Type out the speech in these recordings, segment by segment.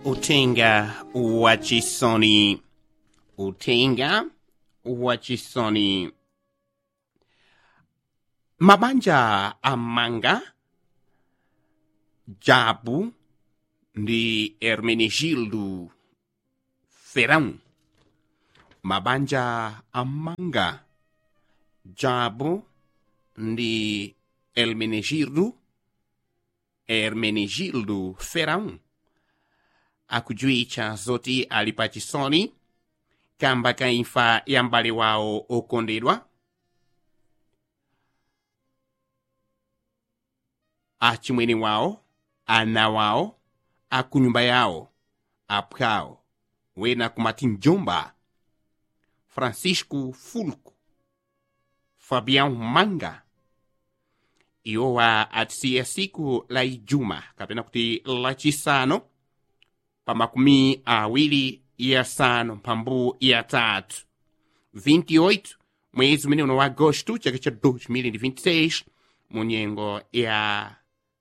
Utenga wachisoni. Utenga wachisoni. Mabanja amanga Jabu ndi Hermenegildo Ferão. Mabanja amanga Jabu ndi Hermenegildo Hermenegildo Ferão. akujuitcha zoti ali pachisoni kamba ka imfa ya m'bale wawo okondedwa achimwene wawo ana wawo akunyumba yawo aphwawo wena kumati mjomba francisco fulco fabião manga iwowa atisiya siku la ijuma kapena kuti lachisanu pa makumi awiri yasanu mphambu yatatu 28 mwezi umene uno wa agosto chaka cha 2026 mu nyengo ya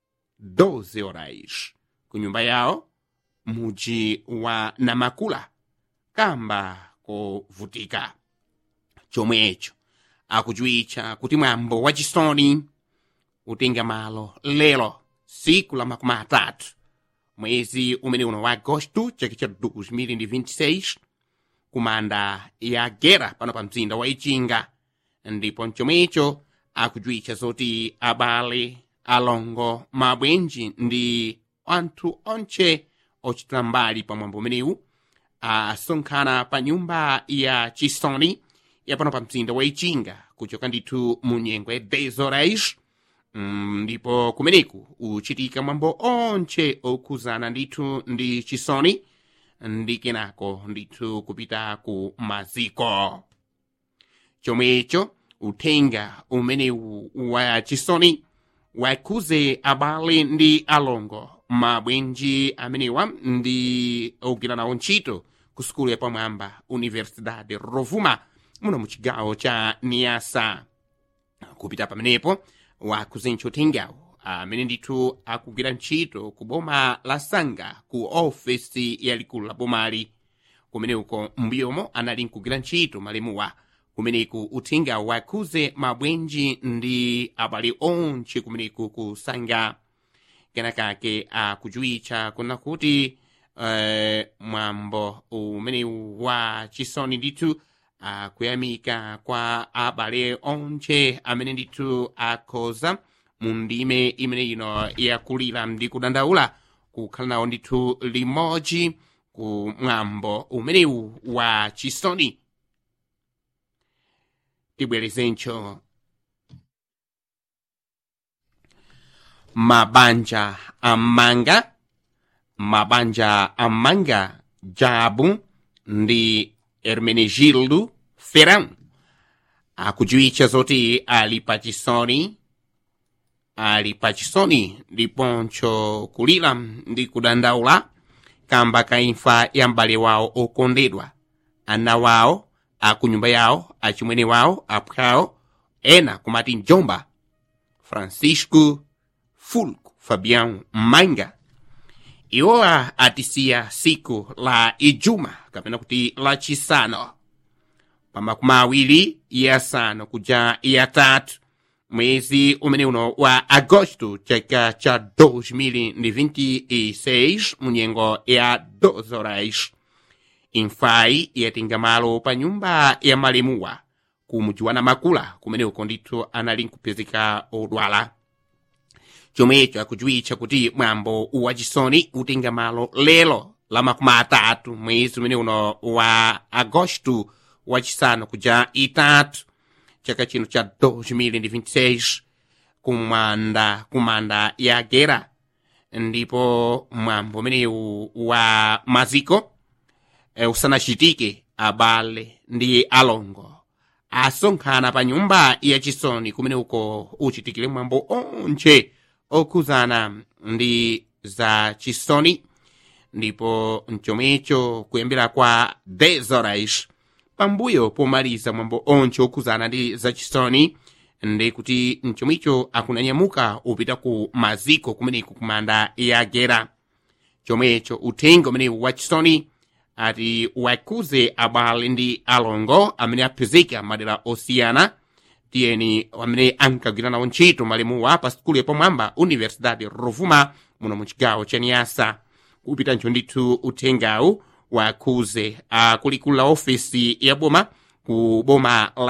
12 horas ku nyumba yawo muji wa namakula kamba kovutika chomwecho akujuitcha kuti mwambo wachisoni utenga malo lero siku la makumi atatu mwezi umene uno wa agosto chaka cha 2026 kumanda ya gera pano pa mzinda wa ichinga ndipo mchomwecho akujuitcha zoti abale alongo mabwenji ndi anthu onche ochitira mbali pa mwambo umenewu asonkhana pa nyumba ya chisoni yapano pa mzinda wa ichinga kuchoka ndithu mu nyengo ya 10 horas Mm, ndipo kumeneku uchitika mwambo onche okhuzana ndithu ndi chisoni ndi kenako ndithu kupita ku maziko chomwecho uthenga umenewu wa chisoni wakhuze abale ndi alongo mabwenji amenewa ndi ogwira nawo ntchito ku sukulu yapamwamba universidade rovuma muno mu chigawo cha niasa kupita pamenepo wakhuzencho uthengawo amene ndithu akugwira ntchito ku boma la sanga ku ofesi yalikulu la bomali kumeneko mbuyomo anali nkugwira ntchito malemuwa kumeneku uthengawo wakhuze mabwenji ndi abale onche kumeneku ku sanga kenakake akujuitcha kuna kuti uh, mwambo umenewu wa chisoni ndithu akuyamika kwa abale onche amene ndithu akhoza mu ndime imene ino yakulira ndi kudandaula kukhala nawo ndithu limodzi ku mwambo umenewu wa chisoni tibwerezencho mabanja amanga mabanja amanga jabu ndi hermenegildo ferão akujuitcha zoti ali pachisoni ali pachisoni ndiponcho kulira ndi kudandaula kamba ka imfa ya m'bale wawo okondedwa ana wawo akunyumba yawo achimwene wawo aphwawo ena kumati mjomba francisco fulco fabião manga iwowa atisiya siku la ijuma kapena kuti lachisanu pa makumi awiri yasanu kuja yatatu mwezi umene uno wa agosto chaka cha 2026 mu nyengo ya 12 horas imfayi yatenga malo pa nyumba ya malemuwa ku muji wa namakula kumeneko ndithu anali nkupezeka odwala chomwecho akujuitcha kuti mwambo wachisoni utenga malo lero la makumi atatu mwezi umene uno wa agosto wachisanu kuja itatu chaka chino cha 2026 kumanda kumanda ya gera ndipo mwambo umenewu wa maziko e, usanachitike abale ndi alongo asonkhana pa nyumba yachisoni kumene uko uchitikire mwambo onche okhuzana ndi za chisoni ndipo mchomwecho kuyambira kwa 10 horas pambuyo pomaliza mwambo onche okhuzana ndi za chisoni ndi kuti mchomwicho akunanyamuka upita ku maziko kumeneku kumanda yagera chomwecho uthenga umenewu wachisoni ati wakuze abale ndi alongo amene aphunzika madera osiyana tiyeni amene ankagwira nawo ntchito malemuwa pa sikulu yapamwamba universidade rovuma muno mu chigawo cha niyasa kupita ncho ndithu uthengawu wakuze akulikulu la ofesi ya boma ku boma la